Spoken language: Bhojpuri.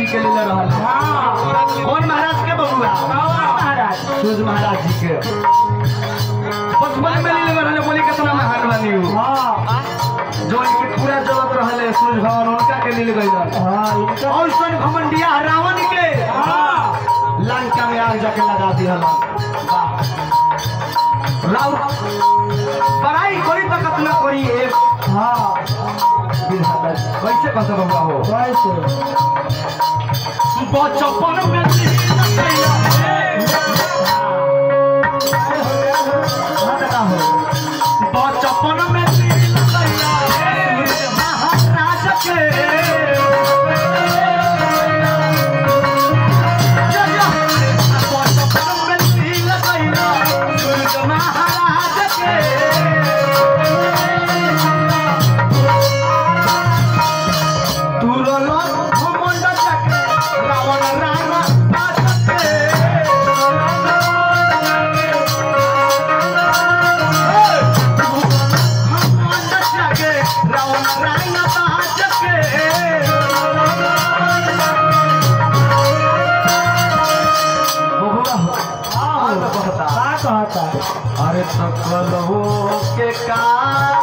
जी के लिए रहल कौन महाराज के बबुआ महाराज सूरज महाराज जी के बचपन में ले रहल बोली कितना महान बनी हो हाँ जो इनके पूरा जगत रहले सूरज भगवान उनका के लिए गई हाँ इनका और सन घमंडिया रावण के हाँ लंका में आग जाके लगा दिया राव बड़ाई कोई तकत न करी एक हाँ विधाता कैसे कहते बबुआ हो कैसे बचपन में बचपन में महाराज के बचपन में तिल गइला सूरज महाराज के तुरलो घमंड चके रावण राणा बाजके घमंड चके रावण राणा बाजके बहुरा हो हाँ कहता का कहता अरे तो कलहो के का